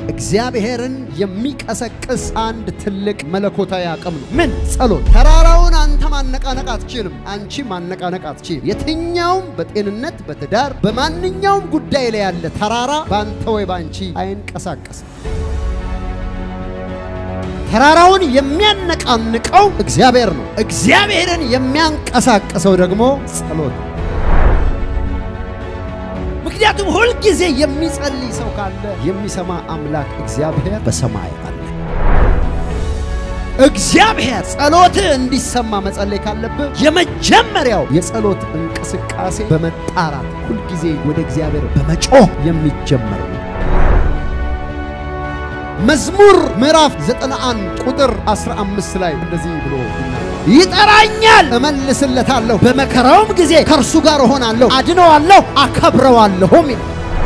እግዚአብሔርን የሚቀሰቅስ አንድ ትልቅ መለኮታዊ አቅም ነው። ምን? ጸሎት። ተራራውን አንተ ማነቃነቅ አትችልም፣ አንቺ ማነቃነቅ አትችልም። የትኛውም በጤንነት በትዳር በማንኛውም ጉዳይ ላይ ያለ ተራራ በአንተ ወይ በአንቺ አይንቀሳቀስም። ተራራውን የሚያነቃንቀው እግዚአብሔር ነው። እግዚአብሔርን የሚያንቀሳቅሰው ደግሞ ጸሎት ነው። ምክንያቱም ሁልጊዜ የሚጸልይ ሰው ካለ የሚሰማ አምላክ እግዚአብሔር በሰማይ አለ። እግዚአብሔር ጸሎትህ እንዲሰማ መጸለይ ካለብህ የመጀመሪያው የጸሎት እንቅስቃሴ በመጣራት ሁልጊዜ ወደ እግዚአብሔር በመጮህ የሚጀመር ነው። መዝሙር ምዕራፍ 91 ቁጥር 15 ላይ እንደዚህ ብሎ ይጠራኛል፣ እመልስለታለሁ፣ በመከራውም ጊዜ ከእርሱ ጋር እሆናለሁ፣ አድነዋለሁ፣ አከብረዋለሁም ይላል።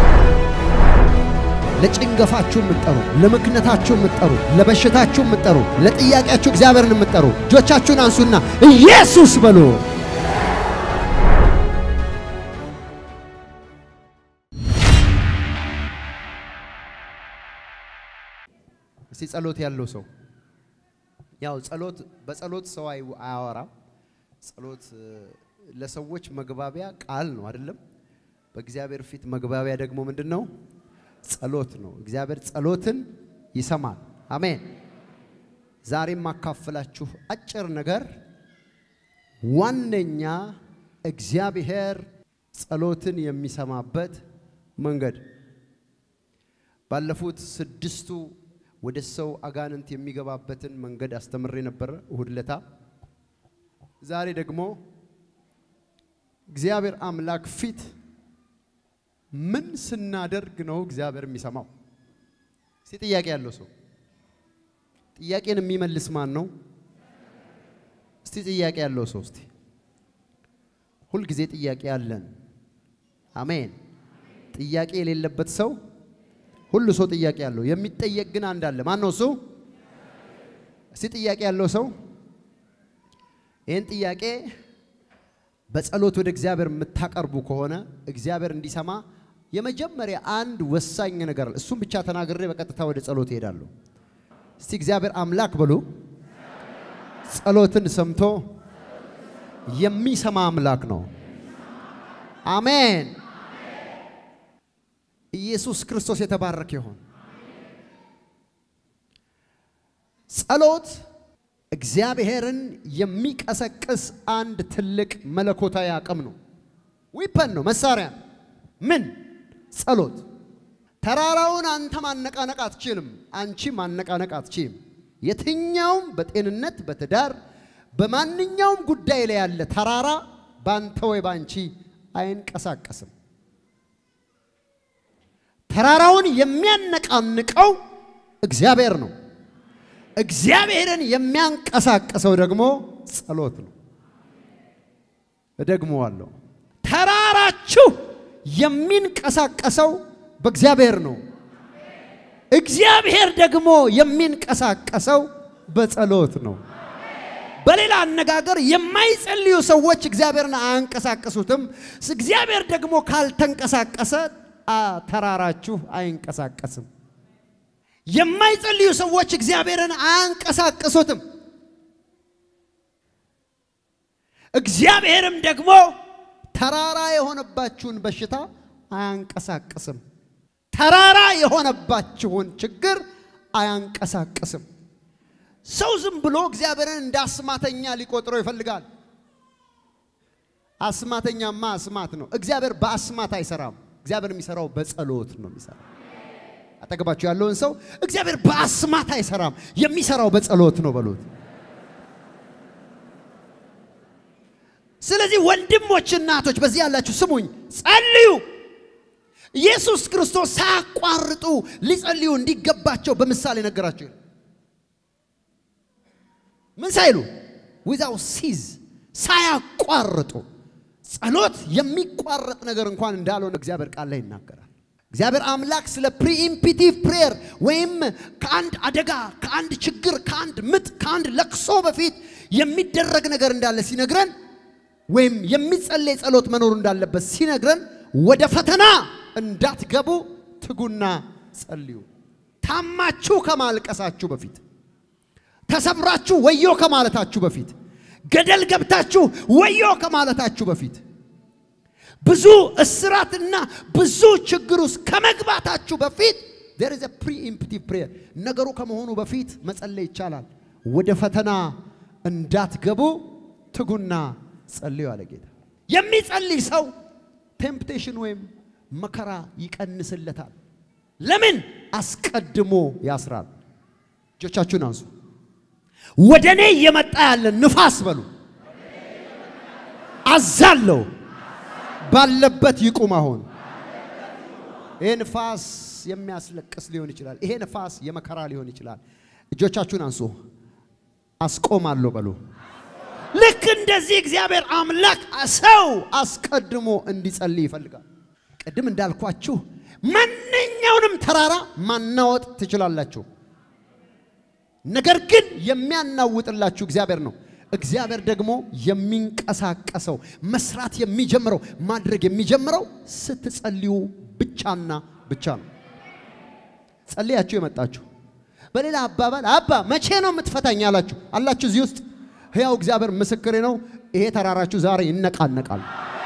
ለጭንገፋችሁ የምትጠሩ፣ ለምክነታችሁ የምትጠሩ፣ ለበሽታችሁ የምትጠሩ፣ ለጥያቄያችሁ እግዚአብሔርን የምትጠሩ እጆቻችሁን አንሱና ኢየሱስ በሉ። እስቲ ጸሎት ያለው ሰው ያው ጸሎት በጸሎት ሰው አያወራም። ጸሎት ለሰዎች መግባቢያ ቃል ነው አይደለም? በእግዚአብሔር ፊት መግባቢያ ደግሞ ምንድን ነው? ጸሎት ነው። እግዚአብሔር ጸሎትን ይሰማል። አሜን። ዛሬ የማካፍላችሁ አጭር ነገር ዋነኛ እግዚአብሔር ጸሎትን የሚሰማበት መንገድ ባለፉት ስድስቱ ወደ ሰው አጋንንት የሚገባበትን መንገድ አስተምሬ ነበረ እሁድ ለታ። ዛሬ ደግሞ እግዚአብሔር አምላክ ፊት ምን ስናደርግ ነው እግዚአብሔር የሚሰማው? እስቲ ጥያቄ ያለው ሰው ጥያቄን የሚመልስ ማን ነው? እስቲ ጥያቄ ያለው ሰው እስቲ ሁልጊዜ ጥያቄ አለን። አሜን። ጥያቄ የሌለበት ሰው ሁሉ ሰው ጥያቄ አለው። የሚጠየቅ ግን አንድ አለ። ማን ነው እሱ? እስቲ ጥያቄ ያለው ሰው ይህን ጥያቄ በጸሎት ወደ እግዚአብሔር የምታቀርቡ ከሆነ እግዚአብሔር እንዲሰማ የመጀመሪያ አንድ ወሳኝ ነገር አለ። እሱም ብቻ ተናግሬ በቀጥታ ወደ ጸሎት እሄዳለሁ። እስቲ እግዚአብሔር አምላክ በሉ። ጸሎትን ሰምቶ የሚሰማ አምላክ ነው። አሜን። ኢየሱስ ክርስቶስ የተባረከ ይሁን። ጸሎት እግዚአብሔርን የሚቀሰቅስ አንድ ትልቅ መለኮታዊ አቅም ነው። ዊፐን ነው፣ መሳሪያ ነው። ምን? ጸሎት። ተራራውን አንተ ማነቃነቅ አትችልም፣ አንቺ ማነቃነቅ አትችልም። የትኛውም በጤንነት በትዳር በማንኛውም ጉዳይ ላይ ያለ ተራራ በአንተ ወይ በአንቺ አይንቀሳቀስም። ተራራውን የሚያነቃንቀው እግዚአብሔር ነው። እግዚአብሔርን የሚያንቀሳቅሰው ደግሞ ጸሎት ነው። እደግመዋለሁ። ተራራችሁ የሚንቀሳቀሰው በእግዚአብሔር ነው። እግዚአብሔር ደግሞ የሚንቀሳቀሰው በጸሎት ነው። በሌላ አነጋገር የማይጸልዩ ሰዎች እግዚአብሔርን አያንቀሳቅሱትም። እግዚአብሔር ደግሞ ካልተንቀሳቀሰ ተራራችሁ አይንቀሳቀስም። የማይጸልዩ ሰዎች እግዚአብሔርን አያንቀሳቅሱትም። እግዚአብሔርም ደግሞ ተራራ የሆነባችሁን በሽታ አያንቀሳቅስም። ተራራ የሆነባችሁን ችግር አያንቀሳቅስም። ሰው ዝም ብሎ እግዚአብሔርን እንደ አስማተኛ ሊቆጥረው ይፈልጋል። አስማተኛማ አስማት ነው። እግዚአብሔር በአስማት አይሰራም። እግዚአብሔር የሚሰራው በጸሎት ነው የሚሰራው። አጠገባችሁ ያለውን ሰው እግዚአብሔር በአስማት አይሰራም፣ የሚሰራው በጸሎት ነው በሉት። ስለዚህ ወንድሞች፣ እናቶች በዚህ ያላችሁ ስሙኝ፣ ጸልዩ። ኢየሱስ ክርስቶስ ሳያቋርጡ ሊጸልዩ እንዲገባቸው በምሳሌ ነገራቸው። ምን ሳይሉ ዊዛው ሲዝ ሳያቋርጡ ጸሎት የሚቋረጥ ነገር እንኳን እንዳልሆነ እግዚአብሔር ቃል ላይ ይናገራል። እግዚአብሔር አምላክ ስለ ፕሪኢምፒቲቭ ፕሬየር ወይም ከአንድ አደጋ፣ ከአንድ ችግር፣ ከአንድ ምጥ፣ ከአንድ ለቅሶ በፊት የሚደረግ ነገር እንዳለ ሲነግረን ወይም የሚጸለይ ጸሎት መኖሩ እንዳለበት ሲነግረን ወደ ፈተና እንዳትገቡ ትጉና ጸልዩ። ታማችሁ ከማልቀሳችሁ በፊት ተሰብራችሁ ወዮ ከማለታችሁ በፊት ገደል ገብታችሁ ወዮ ከማለታችሁ በፊት ብዙ እስራትና ብዙ ችግር ውስጥ ከመግባታችሁ በፊት there is a preemptive prayer ነገሩ ከመሆኑ በፊት መጸለይ ይቻላል። ወደ ፈተና እንዳትገቡ ትጉና ጸልዩ አለ ጌታ። የሚጸልይ ሰው ቴምፕቴሽን ወይም መከራ ይቀንስለታል። ለምን? አስቀድሞ ያስራል። እጆቻችሁን አንሱ። ወደ እኔ እየመጣ ያለ ንፋስ በሉ አዛለሁ ባለበት ይቁም። አሁን ይሄ ንፋስ የሚያስለቅስ ሊሆን ይችላል። ይሄ ንፋስ የመከራ ሊሆን ይችላል። እጆቻችሁን አንሱ። አስቆማለሁ በሉ። ልክ እንደዚህ እግዚአብሔር አምላክ ሰው አስቀድሞ እንዲጸልይ ይፈልጋል። ቅድም እንዳልኳችሁ ማንኛውንም ተራራ ማናወጥ ትችላላችሁ። ነገር ግን የሚያናውጥላችሁ እግዚአብሔር ነው። እግዚአብሔር ደግሞ የሚንቀሳቀሰው መስራት የሚጀምረው ማድረግ የሚጀምረው ስትጸልዩ ብቻና ብቻ ነው። ጸልያችሁ የመጣችሁ በሌላ አባባል አባ መቼ ነው የምትፈታኝ አላችሁ አላችሁ እዚህ ውስጥ ሕያው እግዚአብሔር ምስክሬ ነው። ይሄ ተራራችሁ ዛሬ ይነቃነቃል።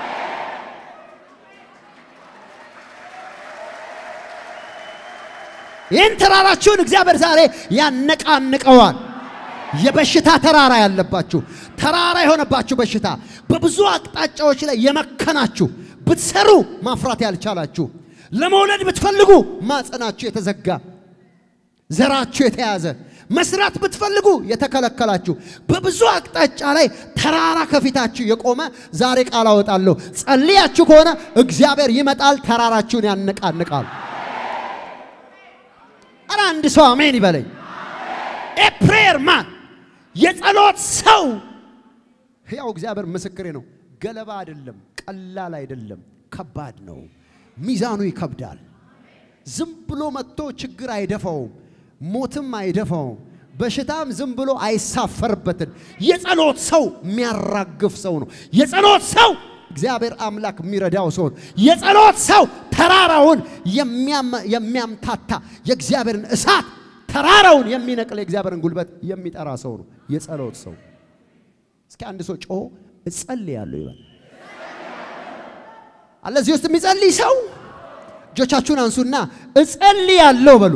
ይህን ተራራችሁን እግዚአብሔር ዛሬ ያነቃንቀዋል። የበሽታ ተራራ ያለባችሁ ተራራ የሆነባችሁ በሽታ በብዙ አቅጣጫዎች ላይ የመከናችሁ ብትሰሩ ማፍራት ያልቻላችሁ ለመውለድ ብትፈልጉ ማጸናችሁ የተዘጋ ዘራችሁ የተያዘ መስራት ብትፈልጉ የተከለከላችሁ በብዙ አቅጣጫ ላይ ተራራ ከፊታችሁ የቆመ ዛሬ ቃል አወጣለሁ። ጸልያችሁ ከሆነ እግዚአብሔር ይመጣል፣ ተራራችሁን ያነቃንቃል። ኧረ አንድ ሰው አሜን ይበለኝ። ኤ ፕሬየር ማን የጸሎት ሰው ሕያው እግዚአብሔር ምስክሬ ነው። ገለባ አይደለም፣ ቀላል አይደለም፣ ከባድ ነው። ሚዛኑ ይከብዳል። ዝም ብሎ መጥቶ ችግር አይደፋውም፣ ሞትም አይደፋውም፣ በሽታም ዝም ብሎ አይሳፈርበትም። የጸሎት ሰው የሚያራግፍ ሰው ነው። የጸሎት ሰው እግዚአብሔር አምላክ የሚረዳው ሰው ነው። የጸሎት ሰው ተራራውን የሚያምታታ የእግዚአብሔርን እሳት ተራራውን የሚነቅል የእግዚአብሔርን ጉልበት የሚጠራ ሰው ነው የጸሎት ሰው። እስኪ አንድ ሰው ጮሆ እጸልያለሁ ይበል። አለ እዚህ ውስጥ የሚጸልይ ሰው እጆቻችሁን አንሱና እጸልያለሁ በሉ።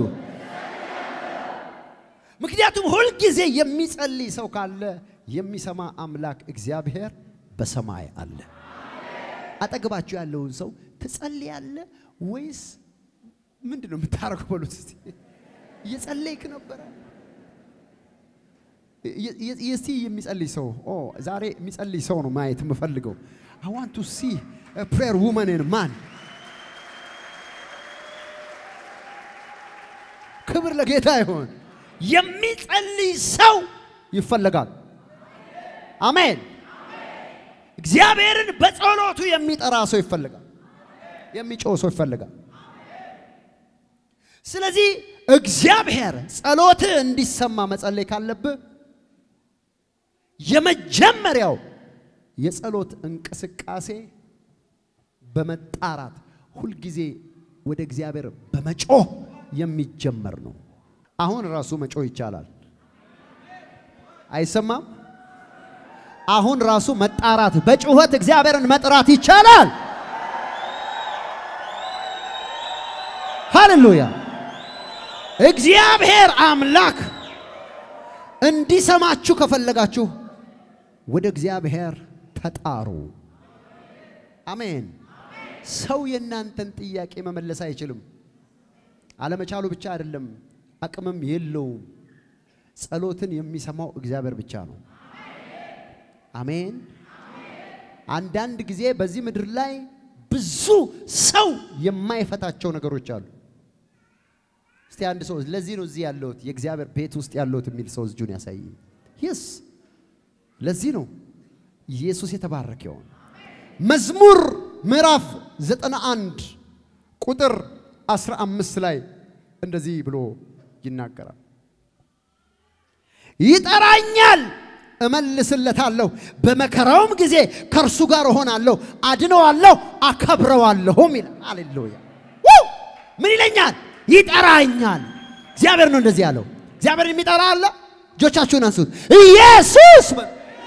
ምክንያቱም ሁልጊዜ የሚጸልይ ሰው ካለ የሚሰማ አምላክ እግዚአብሔር በሰማይ አለ። አጠገባችሁ ያለውን ሰው ትጸልያለህ ወይስ ምንድን ነው የምታደርገው? በሉት እስቲ እየጸለይክ ነበረ? እስቲ የሚጸልይ ሰው ኦ ዛሬ የሚጸልይ ሰው ነው ማየት የምፈልገው። አይ ዋንት ቱ ሲ ፕሬየር ውመንን ማን ክብር ለጌታ ይሆን። የሚጸልይ ሰው ይፈለጋል። አሜን። እግዚአብሔርን በጸሎቱ የሚጠራ ሰው ይፈልጋል። የሚጮህ ሰው ይፈልጋል። ስለዚህ እግዚአብሔር ጸሎትህ እንዲሰማ መጸለይ ካለብህ የመጀመሪያው የጸሎት እንቅስቃሴ በመጣራት ሁልጊዜ ወደ እግዚአብሔር በመጮህ የሚጀመር ነው። አሁን ራሱ መጮህ ይቻላል። አይሰማም? አሁን ራሱ መጣራት በጩኸት እግዚአብሔርን መጥራት ይቻላል። ሃሌሉያ! እግዚአብሔር አምላክ እንዲሰማችሁ ከፈለጋችሁ ወደ እግዚአብሔር ተጣሩ። አሜን። ሰው የእናንተን ጥያቄ መመለስ አይችልም። አለመቻሉ ብቻ አይደለም፣ አቅምም የለውም። ጸሎትን የሚሰማው እግዚአብሔር ብቻ ነው። አሜን። አንዳንድ ጊዜ በዚህ ምድር ላይ ብዙ ሰው የማይፈታቸው ነገሮች አሉ። እስቲ አንድ ሰው ለዚህ ነው እዚህ ያለሁት የእግዚአብሔር ቤት ውስጥ ያለሁት የሚል ሰው እጁን ያሳይ። ይስ ለዚህ ነው ኢየሱስ የተባረከ ይሆን። መዝሙር ምዕራፍ 91 ቁጥር 15 ላይ እንደዚህ ብሎ ይናገራል። ይጠራኛል እመልስለታለሁ፣ በመከራውም ጊዜ ከእርሱ ጋር እሆናለሁ፣ አድነዋለሁ፣ አከብረዋለሁም ይላል። ሃሌሉያ! ምን ይለኛል? ይጠራኛል። እግዚአብሔር ነው እንደዚህ ያለው። እግዚአብሔር የሚጠራ አለ። እጆቻችሁን አንሱት። ኢየሱስ በሉ።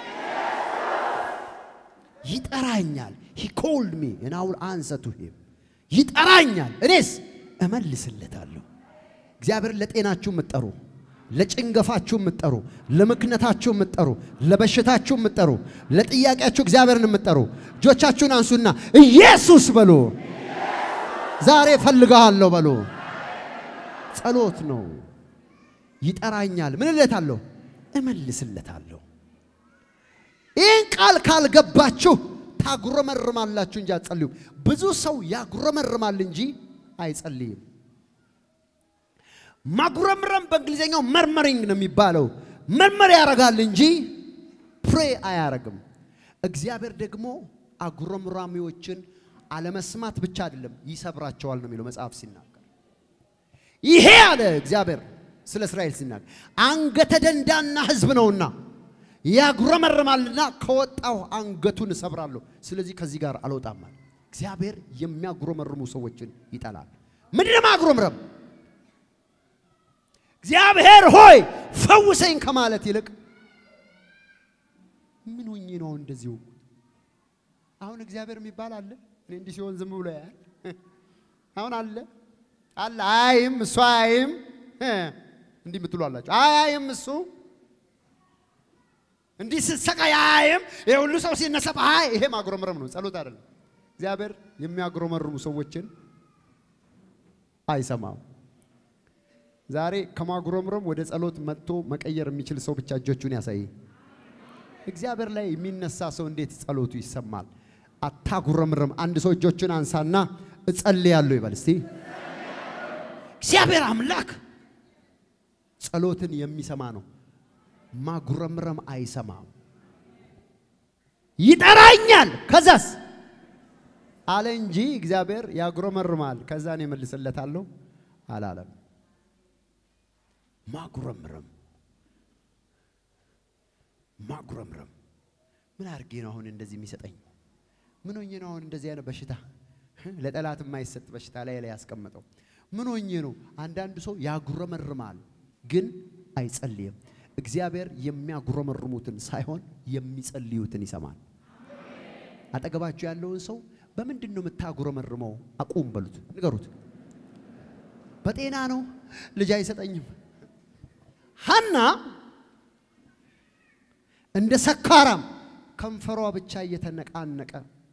ይጠራኛል። ሂ ኮልድ ሚ and I will answer to him ይጠራኛል፣ እኔስ እመልስለታለሁ። እግዚአብሔር ለጤናችሁ የምትጠሩ ለጭንገፋችሁ የምትጠሩ ለምክነታችሁ የምትጠሩ ለበሽታችሁ የምትጠሩ ለጥያቄያችሁ እግዚአብሔርን የምትጠሩ እጆቻችሁን አንሱና ኢየሱስ በሉ። ዛሬ እፈልግሃለሁ በሉ። ጸሎት ነው። ይጠራኛል። ምን እለታለሁ? እመልስለታለሁ። ይህን ቃል ካልገባችሁ ታጉረመርማላችሁ እንጂ አትጸልዩም። ብዙ ሰው ያጉረመርማል እንጂ አይጸልይም። ማጉረምረም በእንግሊዝኛው መርመሪንግ ነው የሚባለው። መርመር ያደርጋል እንጂ ፕሬ አያረግም። እግዚአብሔር ደግሞ አጉረምራሚዎችን አለመስማት ብቻ አይደለም ይሰብራቸዋል ነው የሚለው መጽሐፍ ሲናገር። ይሄ አለ እግዚአብሔር ስለ እስራኤል ሲናገር አንገተ ደንዳና ሕዝብ ነውና ያጉረመርማልና ከወጣው አንገቱን እሰብራለሁ። ስለዚህ ከዚህ ጋር አልወጣም አለ። እግዚአብሔር የሚያጉረመርሙ ሰዎችን ይጠላል። ምንድን ነው ማጉረምረም? እግዚአብሔር ሆይ ፈውሰኝ ከማለት ይልቅ ምን ሆኜ ነው እንደዚሁ? አሁን እግዚአብሔር የሚባል አለ? እኔ እንዲህ ሲሆን ዝም ብሎ ያያል? አሁን አለ አለ አይም እሱ አይም እንዲህ የምትሉ አላችሁ። አይም እሱ እንዲህ ስትሰቃይ አይም ይሄ ሁሉ ሰው ሲነሳብ አይ ይሄ ማጉረምረም ነው፣ ጸሎት አይደለም። እግዚአብሔር የሚያጉረመርሙ ሰዎችን አይሰማም። ዛሬ ከማጉረምረም ወደ ጸሎት መጥቶ መቀየር የሚችል ሰው ብቻ እጆቹን ያሳይ። እግዚአብሔር ላይ የሚነሳ ሰው እንዴት ጸሎቱ ይሰማል? አታጉረምርም። አንድ ሰው እጆቹን አንሳና እጸልያለሁ ይበል እስቲ። እግዚአብሔር አምላክ ጸሎትን የሚሰማ ነው። ማጉረምረም አይሰማም። ይጠራኛል ከዛስ አለ እንጂ እግዚአብሔር ያጉረመርማል ከዛ እኔ እመልስለታለሁ አላለም። ማጉረምረም ማጉረምረም ምን አድርጌ ነው አሁን እንደዚህ የሚሰጠኝ? ምን ሆኜ ነው አሁን እንደዚህ አይነት በሽታ ለጠላት የማይሰጥ በሽታ ላይ ላይ ያስቀመጠው? ምን ሆኜ ነው? አንዳንዱ ሰው ያጉረመርማል ግን አይጸልይም። እግዚአብሔር የሚያጉረመርሙትን ሳይሆን የሚጸልዩትን ይሰማል። አጠገባችሁ ያለውን ሰው በምንድን ነው የምታጉረመርመው? አቁም በሉት፣ ንገሩት። በጤና ነው፣ ልጅ አይሰጠኝም። ሐና እንደ ሰካራም ከንፈሯ ብቻ እየተነቃነቀ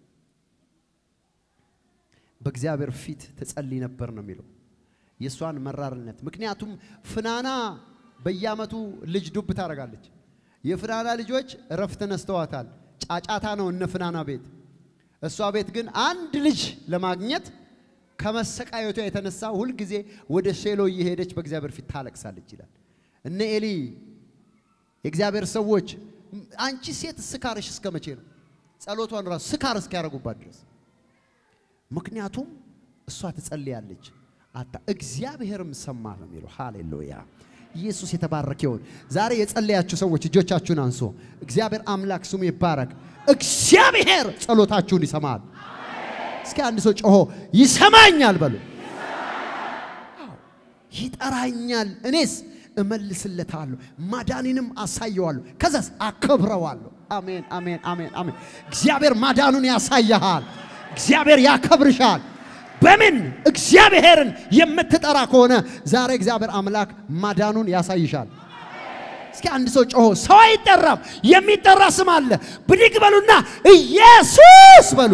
በእግዚአብሔር ፊት ትጸልይ ነበር ነው የሚለው የእሷን መራርነት። ምክንያቱም ፍናና በየዓመቱ ልጅ ዱብ ታደርጋለች። የፍናና ልጆች እረፍት ነስተዋታል። ጫጫታ ነው እነ ፍናና ቤት። እሷ ቤት ግን አንድ ልጅ ለማግኘት ከመሰቃየቷ የተነሳ ሁልጊዜ ወደ ሴሎ እየሄደች በእግዚአብሔር ፊት ታለቅሳለች ይላል። እነ ኤሊ የእግዚአብሔር ሰዎች አንቺ ሴት ስካርሽ እስከ መቼ ነው? ጸሎቷን ራሱ ስካር እስኪያደርጉባት ድረስ ምክንያቱም እሷ ትጸልያለች። አታ እግዚአብሔርም ሰማ ነው የሚለው። ሃሌሉያ ኢየሱስ የተባረከ ይሁን። ዛሬ የጸለያችሁ ሰዎች እጆቻችሁን አንሶ እግዚአብሔር አምላክ ስሙ ይባረክ። እግዚአብሔር ጸሎታችሁን ይሰማል። እስኪ አንድ ሰው ጮሆ ይሰማኛል በሉ። አዎ፣ ይጠራኛል፣ እኔስ እመልስለታለሁ፣ ማዳኔንም አሳየዋለሁ፣ ከዛስ አከብረዋለሁ። አሜን፣ አሜን፣ አሜን፣ አሜን። እግዚአብሔር ማዳኑን ያሳያሃል። እግዚአብሔር ያከብርሻል። በምን እግዚአብሔርን የምትጠራ ከሆነ ዛሬ እግዚአብሔር አምላክ ማዳኑን ያሳይሻል። እስኪ አንድ ሰው ጮሆ ሰው አይጠራም፣ የሚጠራ ስም አለ። ብድግ በሉና ኢየሱስ በሉ።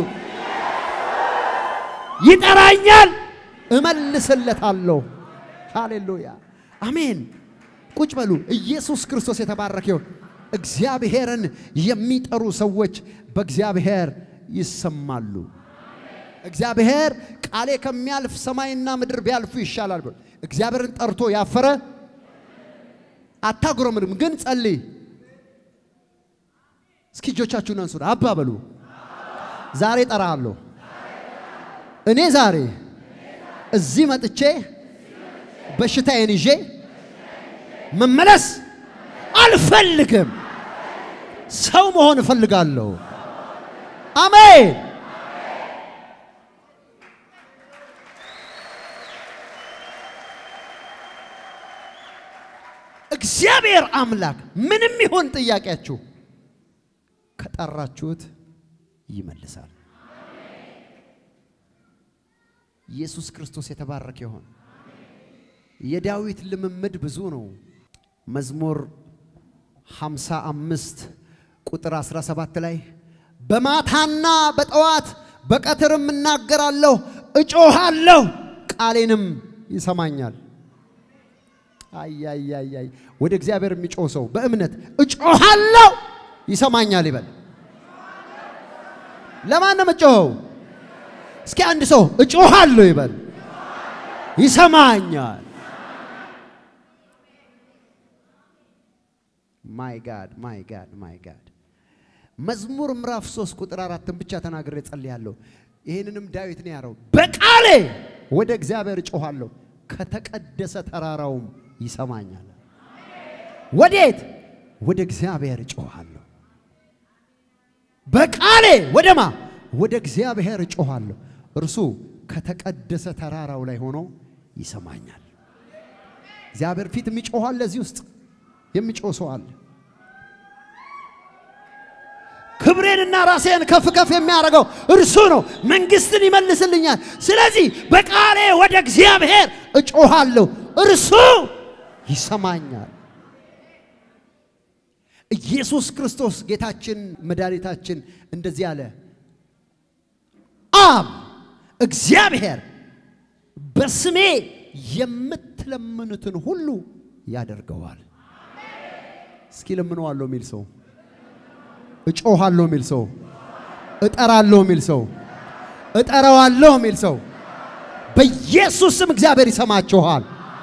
ይጠራኛል፣ እመልስለታለሁ። ሃሌሉያ አሜን። ቁጭ በሉ። ኢየሱስ ክርስቶስ የተባረከ ይሁን። እግዚአብሔርን የሚጠሩ ሰዎች በእግዚአብሔር ይሰማሉ። እግዚአብሔር ቃሌ ከሚያልፍ ሰማይና ምድር ቢያልፉ ይሻላል ብሎ እግዚአብሔርን ጠርቶ ያፈረ አታጉረምርም፣ ግን ጸልይ። እስኪ እጆቻችሁን አንሱ። አባ በሉ። ዛሬ ጠራሃለሁ። እኔ ዛሬ እዚህ መጥቼ በሽታዬን ይዤ መመለስ አልፈልግም። ሰው መሆን እፈልጋለሁ። አሜን። እግዚአብሔር አምላክ ምንም ይሁን ጥያቄያችሁ ከጠራችሁት ይመልሳል። ኢየሱስ ክርስቶስ የተባረከ ይሆን። የዳዊት ልምምድ ብዙ ነው። መዝሙር 55 ቁጥር 17 ላይ በማታና በጠዋት በቀትርም እናገራለሁ፣ እጮሃለሁ፣ ቃሌንም ይሰማኛል። አያያያይ ወደ እግዚአብሔር የሚጮህ ሰው በእምነት እጮሃለሁ ይሰማኛል ይበል። ለማን ነው የምጮኸው? እስኪ አንድ ሰው እጮሃለሁ ይበል። ይሰማኛል። ማይ ጋድ ማይ ጋድ ማይ ጋድ። መዝሙር ምዕራፍ 3 ቁጥር አራትን ብቻ ተናግሬ ጸልያለሁ። ይህንንም ዳዊት ነው ያለው። በቃሌ ወደ እግዚአብሔር እጮሃለሁ ከተቀደሰ ተራራውም ይሰማኛል። ወዴት? ወደ እግዚአብሔር እጮሃለሁ። በቃሌ ወደማ ወደ እግዚአብሔር እጮሃለሁ፣ እርሱ ከተቀደሰ ተራራው ላይ ሆኖ ይሰማኛል። እግዚአብሔር ፊት የሚጮህ አለ። እዚህ ውስጥ የሚጮህ ሰው አለ። ክብሬንና ራሴን ከፍ ከፍ የሚያደርገው እርሱ ነው። መንግስትን ይመልስልኛል። ስለዚህ በቃሌ ወደ እግዚአብሔር እጮሃለሁ፣ እርሱ ይሰማኛል። ኢየሱስ ክርስቶስ ጌታችን መድኃኒታችን እንደዚህ አለ። አብ እግዚአብሔር በስሜ የምትለምኑትን ሁሉ ያደርገዋል። እስኪ ለምነዋለሁ የሚል ሰው እጮሃለሁ የሚል ሰው እጠራለሁ የሚል ሰው እጠራዋለሁ የሚል ሰው በኢየሱስ ስም እግዚአብሔር ይሰማችኋል።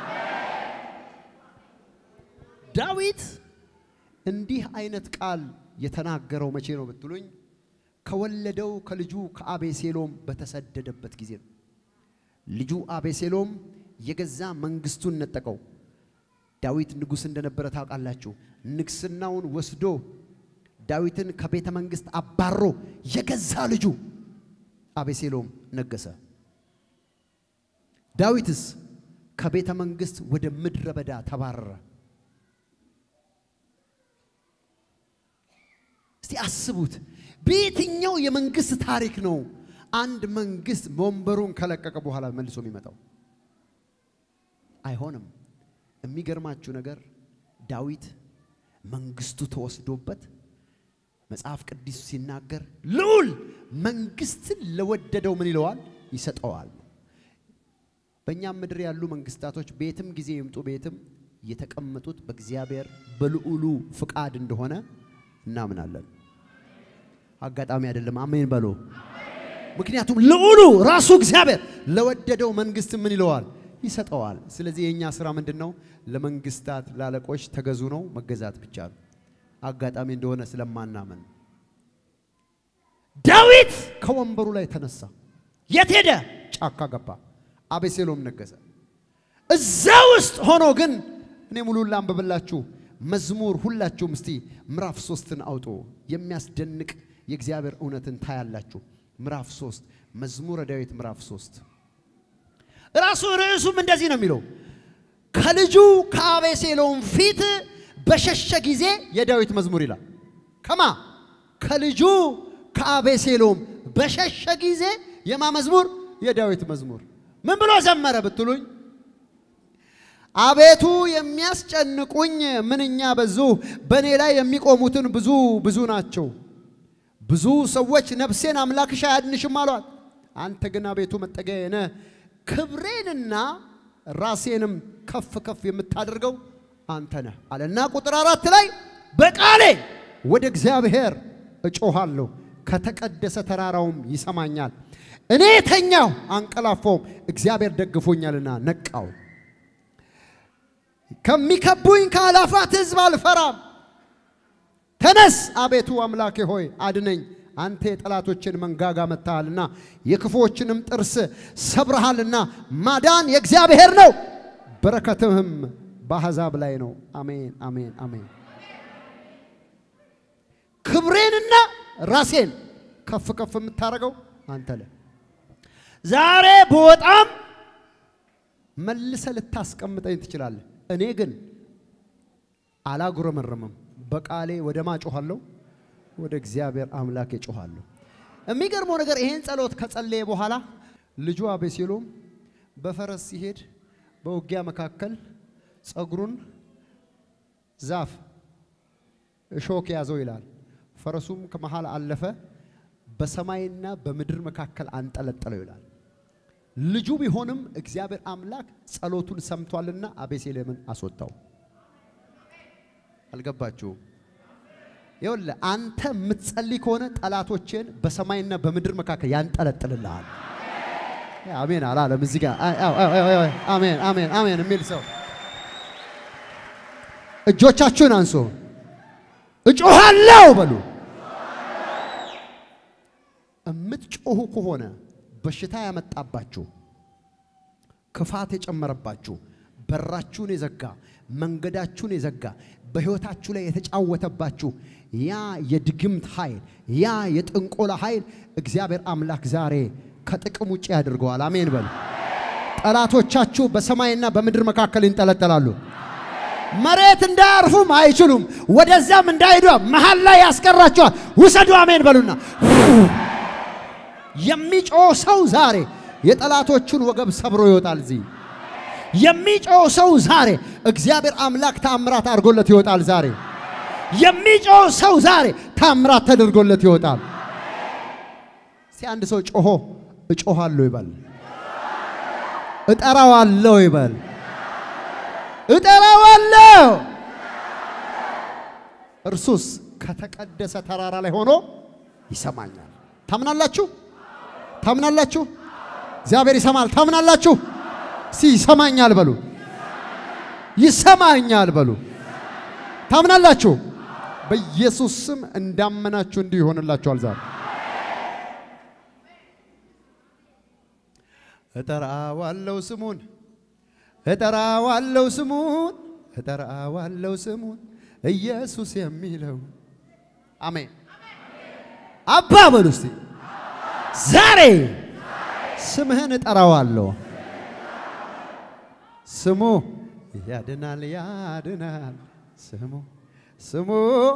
ዳዊት እንዲህ አይነት ቃል የተናገረው መቼ ነው ብትሉኝ፣ ከወለደው ከልጁ ከአቤሴሎም በተሰደደበት ጊዜ ነው። ልጁ አቤሴሎም የገዛ መንግስቱን ነጠቀው። ዳዊት ንጉሥ እንደነበረ ታውቃላችሁ። ንግስናውን ወስዶ ዳዊትን ከቤተ መንግስት አባሮ የገዛ ልጁ አቤሴሎም ነገሰ። ዳዊትስ ከቤተ መንግስት ወደ ምድረ በዳ ተባረረ። እስቲ አስቡት፣ በየትኛው የመንግስት ታሪክ ነው አንድ መንግስት ወንበሩን ከለቀቀ በኋላ መልሶ የሚመጣው? አይሆንም። የሚገርማችሁ ነገር ዳዊት መንግስቱ ተወስዶበት መጽሐፍ ቅዱስ ሲናገር ልዑል መንግስትን ለወደደው ምን ይለዋል? ይሰጠዋል። በእኛም ምድር ያሉ መንግስታቶች ቤትም ጊዜ ይምጡ ቤትም የተቀመጡት በእግዚአብሔር በልዑሉ ፍቃድ እንደሆነ እናምናለን። አጋጣሚ አይደለም። አሜን በሎ። ምክንያቱም ልዑሉ ራሱ እግዚአብሔር ለወደደው መንግስት ምን ይለዋል? ይሰጠዋል። ስለዚህ የእኛ ስራ ምንድን ነው? ለመንግስታት ለአለቆች ተገዙ ነው፣ መገዛት ብቻ ነው። አጋጣሚ እንደሆነ ስለማናመን ዳዊት ከወንበሩ ላይ ተነሳ። የት ሄደ? ጫካ ገባ። አቤሴሎም ነገሰ። እዛ ውስጥ ሆኖ ግን እኔ ሙሉን ላንብብላችሁ። መዝሙር ሁላችሁም እስቲ ምዕራፍ ሶስትን አውጡ። የሚያስደንቅ የእግዚአብሔር እውነትን ታያላችሁ። ምዕራፍ ሶስት መዝሙረ ዳዊት ምዕራፍ ሶስት ራሱ ርዕሱም እንደዚህ ነው የሚለው ከልጁ ከአቤሴሎም ፊት በሸሸ ጊዜ የዳዊት መዝሙር ይላል። ከማ ከልጁ ከአቤሴሎም በሸሸ ጊዜ የማ መዝሙር? የዳዊት መዝሙር። ምን ብሎ ዘመረ ብትሉኝ፣ አቤቱ የሚያስጨንቁኝ ምንኛ በዙ፣ በእኔ ላይ የሚቆሙትን ብዙ ብዙ ናቸው። ብዙ ሰዎች ነፍሴን አምላክሽ አያድንሽም አሏት። አንተ ግን አቤቱ መጠጊያዬ ነህ፣ ክብሬንና ራሴንም ከፍ ከፍ የምታደርገው አንተ ነህ አለና ቁጥር አራት ላይ በቃሌ ወደ እግዚአብሔር እጮሃለሁ ከተቀደሰ ተራራውም ይሰማኛል። እኔ ተኛው አንቀላፋውም፣ እግዚአብሔር ደግፎኛልና ነቃው። ከሚከቡኝ ከአላፋት ሕዝብ አልፈራም። ተነስ አቤቱ አምላኬ ሆይ አድነኝ። አንተ የጠላቶችን መንጋጋ መታሃልና የክፉዎችንም ጥርስ ሰብረሃልና ማዳን የእግዚአብሔር ነው፣ በረከትህም በአሕዛብ ላይ ነው። አሜን አሜን አሜን። ክብሬንና ራሴን ከፍ ከፍ የምታደርገው አንተ ነህ። ዛሬ በወጣም መልሰ ልታስቀምጠኝ ትችላለህ። እኔ ግን አላጉረመረምም። በቃሌ ወደ ማ ጮኋለሁ? ወደ እግዚአብሔር አምላክ ጮኋለሁ። የሚገርመው ነገር ይሄን ጸሎት ከጸለየ በኋላ ልጁ አቤሴሎም በፈረስ ሲሄድ በውጊያ መካከል ጸጉሩን ዛፍ እሾክ ያዘው ይላል። ፈረሱም ከመሃል አለፈ፣ በሰማይና በምድር መካከል አንጠለጠለው ይላል። ልጁ ቢሆንም እግዚአብሔር አምላክ ጸሎቱን ሰምቷልና አቤሴሎምን አስወጣው። አልገባችሁም? ይኸውልህ አንተ የምትጸልይ ከሆነ ጠላቶችን በሰማይና በምድር መካከል ያንጠለጥልልሃል። አሜን አላለም። እዚህ ጋር አሜን አሜን አሜን የሚል ሰው እጆቻችሁን አንሱ። እጮሃለሁ በሉ። የምትጮሁ ከሆነ በሽታ ያመጣባችሁ፣ ክፋት የጨመረባችሁ፣ በራችሁን የዘጋ መንገዳችሁን የዘጋ በሕይወታችሁ ላይ የተጫወተባችሁ ያ የድግምት ኃይል ያ የጥንቆላ ኃይል እግዚአብሔር አምላክ ዛሬ ከጥቅም ውጭ ያድርገዋል። አሜን በሉ። ጠላቶቻችሁ በሰማይና በምድር መካከል ይንጠለጠላሉ። መሬት እንዳያርፉም አይችሉም። ወደዛም እንዳይሄዱ መሀል ላይ ያስቀራቸዋል። ውሰዱ። አሜን በሉና የሚጮህ ሰው ዛሬ የጠላቶቹን ወገብ ሰብሮ ይወጣል። እዚህ የሚጮህ ሰው ዛሬ እግዚአብሔር አምላክ ታምራት አድርጎለት ይወጣል። ዛሬ የሚጮህ ሰው ዛሬ ታምራት ተደርጎለት ይወጣል። እስቲ አንድ ሰው ጮሆ እጮሃለሁ ይበል። እጠራዋለሁ ይበል። እጠራዋለሁ። እርሱስ ከተቀደሰ ተራራ ላይ ሆኖ ይሰማኛል። ታምናላችሁ? ታምናላችሁ? እግዚአብሔር ይሰማል። ታምናላችሁ? ሲ ይሰማኛል በሉ። ይሰማኛል በሉ። ታምናላችሁ? በኢየሱስ ስም እንዳመናችሁ እንዲሁ ይሆንላችኋል። ዛሬ እጠራዋለሁ ስሙን እጠራዋለሁ ስሙን እጠራዋለሁ ስሙን ኢየሱስ የሚለው አሜን። አባ በሉ እስቲ ዛሬ ስምህን እጠራዋለሁ። ስሙ ያድናል ያድናል። ስሙ ስሙ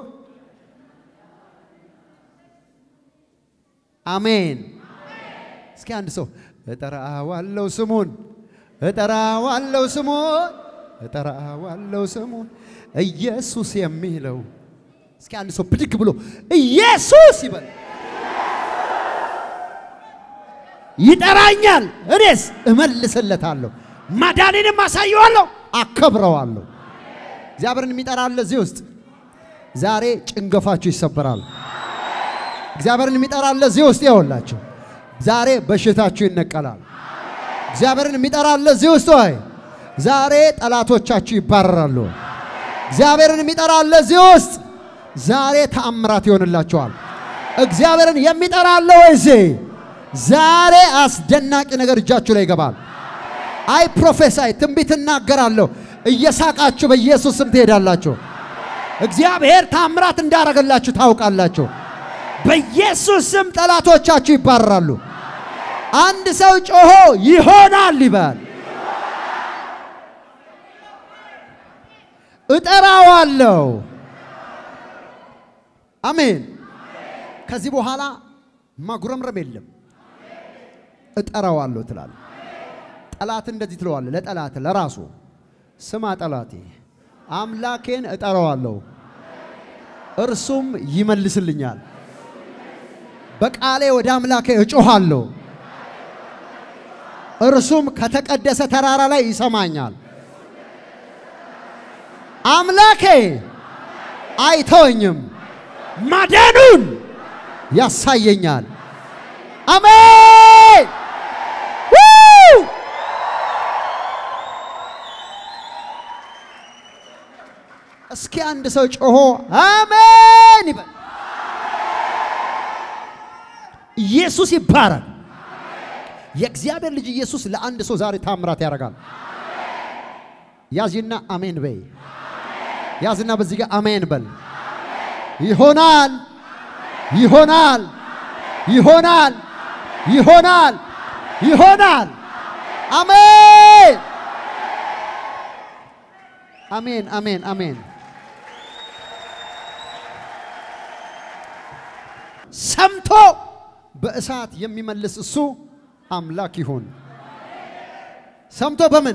አሜን። እስኪ አንድ ሰው እጠራዋለሁ ስሙን እጠራዋለሁ ስሙን እጠራዋለሁ ስሙን ኢየሱስ የሚለው እስኪ አንድ ሰው ብድግ ብሎ ኢየሱስ ይበል። ይጠራኛል፣ እኔስ እመልስለታለሁ፣ ማዳኔንም አሳየዋለሁ፣ አከብረዋለሁ። እግዚአብሔርን የሚጠራ አለ እዚህ ውስጥ ዛሬ ጭንገፋችሁ ይሰበራል። እግዚአብሔርን የሚጠራ አለ እዚህ ውስጥ ያውላችሁ ዛሬ በሽታችሁ ይነቀላል። እግዚአብሔርን የሚጠራ አለ እዚህ ውስጥ ወይ ዛሬ ጠላቶቻችሁ ይባረራሉ። እግዚአብሔርን የሚጠራ አለ እዚህ ውስጥ ዛሬ ተአምራት ይሆንላችኋል። እግዚአብሔርን የሚጠራ አለ ወይ እዚህ ዛሬ አስደናቂ ነገር እጃችሁ ላይ ይገባል። አይ ፕሮፌሳይ ትንቢት እናገራለሁ። እየሳቃችሁ በኢየሱስ ስም ትሄዳላችሁ። እግዚአብሔር ታምራት እንዳረገላችሁ ታውቃላችሁ። በኢየሱስ ስም ጠላቶቻችሁ ይባረራሉ። አንድ ሰው ጮሆ ይሆናል ይበል። እጠራዋለሁ። አሜን። ከዚህ በኋላ ማጉረምረም የለም። እጠራዋለሁ ትላል። ጠላት እንደዚህ ትለዋለ። ለጠላት ለራሱ ስማ ጠላቴ አምላኬን እጠራዋለሁ፣ እርሱም ይመልስልኛል። በቃሌ ወደ አምላኬ እጮሃለሁ፣ እርሱም ከተቀደሰ ተራራ ላይ ይሰማኛል። አምላኬ አይተወኝም፣ ማዳኑን ያሳየኛል። አሜን። እስኪ አንድ ሰው ጮሆ አሜን ይበል። ኢየሱስ ይባረክ። የእግዚአብሔር ልጅ ኢየሱስ ለአንድ ሰው ዛሬ ታምራት ያደርጋል። ያዝና አሜን በይ። ያዝና በዚህ ጋር አሜን በል። ይሆናል፣ ይሆናል፣ ይሆናል፣ ይሆናል፣ ይሆናል። አሜን፣ አሜን፣ አሜን፣ አሜን። ሰምቶ በእሳት የሚመልስ እሱ አምላክ ይሁን። ሰምቶ በምን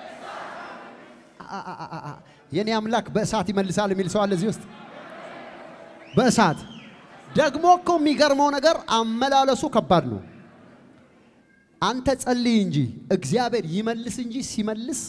አ- አ- አ- አ- የኔ አምላክ በእሳት ይመልሳል የሚል ሰው አለ እዚህ ውስጥ። በእሳት ደግሞ እኮ የሚገርመው ነገር አመላለሱ ከባድ ነው። አንተ ጸልይ እንጂ እግዚአብሔር ይመልስ እንጂ ሲመልስ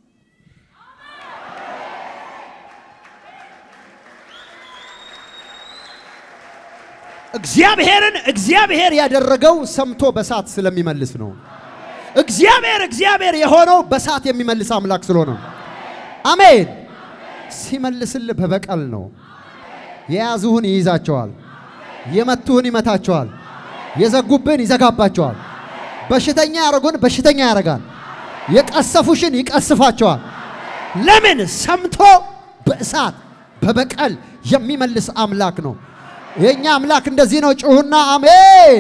እግዚአብሔርን እግዚአብሔር ያደረገው ሰምቶ በእሳት ስለሚመልስ ነው። እግዚአብሔር እግዚአብሔር የሆነው በእሳት የሚመልስ አምላክ ስለሆነ ነው። አሜን። ሲመልስልህ በበቀል ነው። የያዙህን ይይዛቸዋል፣ የመቱህን ይመታቸዋል፣ የዘጉብህን ይዘጋባቸዋል። በሽተኛ ያደረጉን በሽተኛ ያደርጋል፣ የቀሰፉሽን ይቀስፋቸዋል። ለምን? ሰምቶ በእሳት በበቀል የሚመልስ አምላክ ነው። የእኛ አምላክ እንደዚህ ነው። ጩሁና አሜን፣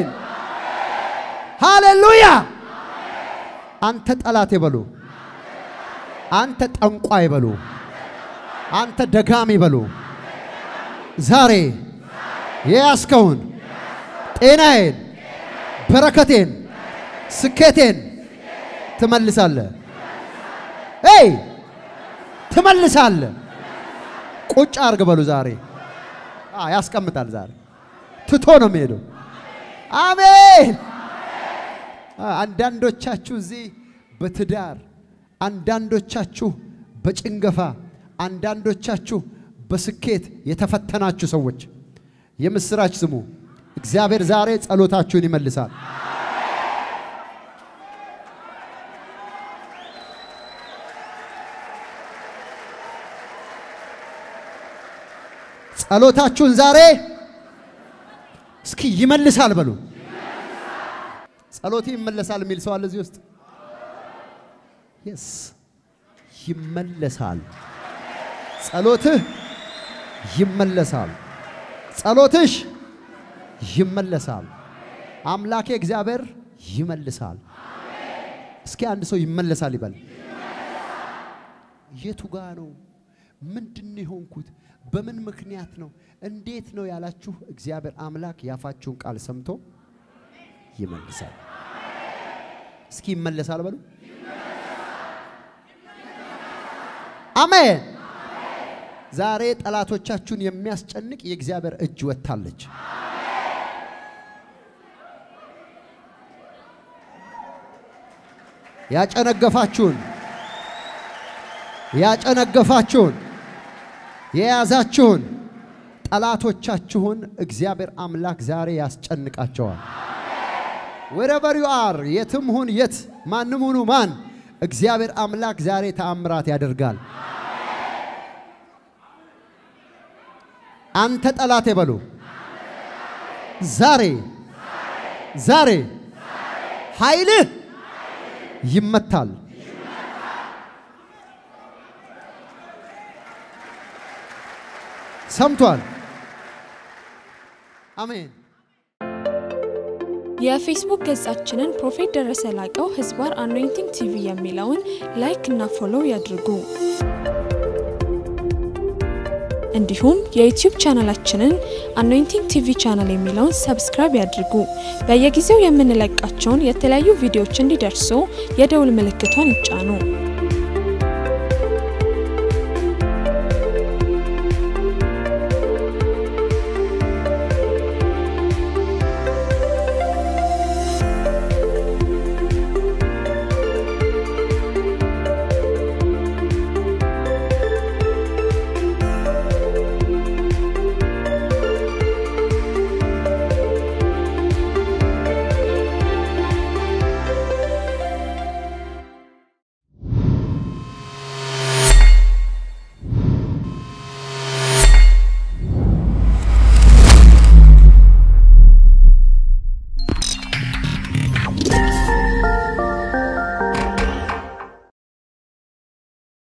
ሃሌሉያ። አንተ ጠላት ይበሉ፣ አንተ ጠንቋይ ይበሉ፣ አንተ ደጋሚ ይበሉ። ዛሬ የያዝከውን ጤናዬን፣ በረከቴን፣ ስኬቴን ትመልሳለህ። ይ ትመልሳለህ። ቁጭ አርግ በሉ ዛሬ አ ያስቀምጣል። ዛሬ ትቶ ነው የሚሄደው። አሜን። አ አንዳንዶቻችሁ እዚህ በትዳር አንዳንዶቻችሁ በጭንገፋ አንዳንዶቻችሁ በስኬት የተፈተናችሁ ሰዎች የምስራች ስሙ። እግዚአብሔር ዛሬ ጸሎታችሁን ይመልሳል። ጸሎታችሁን ዛሬ እስኪ ይመልሳል በሉ። ጸሎቴ ይመለሳል የሚል ሰው አለ እዚህ ውስጥ? የስ ይመለሳል። ጸሎትህ ይመለሳል። ጸሎትሽ ይመለሳል። አምላኬ እግዚአብሔር ይመልሳል። እስኪ አንድ ሰው ይመለሳል ይበል። የቱ ጋ ነው? ምንድን ነው የሆንኩት? በምን ምክንያት ነው? እንዴት ነው ያላችሁ፣ እግዚአብሔር አምላክ ያፋችሁን ቃል ሰምቶ ይመልሳል። እስኪ ይመለሳል በሉ። አሜን። ዛሬ ጠላቶቻችሁን የሚያስጨንቅ የእግዚአብሔር እጅ ወጥታለች። ያጨነገፋችሁን ያጨነገፋችሁን የያዛችሁን ጠላቶቻችሁን እግዚአብሔር አምላክ ዛሬ ያስጨንቃቸዋል። ወረቨር ዩ አር የትም ሁን የት ማንም ሁኑ ማን እግዚአብሔር አምላክ ዛሬ ተአምራት ያደርጋል። አንተ ጠላቴ በሉ ዛሬ ዛሬ ኃይልህ ይመታል። ሰምቷል። አሜን። የፌስቡክ ገጻችንን ፕሮፌት ደረሰ ላቀው ህዝባር አኖይንቲንግ ቲቪ የሚለውን ላይክ እና ፎሎው ያድርጉ። እንዲሁም የዩቲዩብ ቻናላችንን አኖይንቲንግ ቲቪ ቻናል የሚለውን ሰብስክራይብ ያድርጉ። በየጊዜው የምንለቃቸውን የተለያዩ ቪዲዮዎች እንዲደርሱ የደውል ምልክቷን ይጫኑ።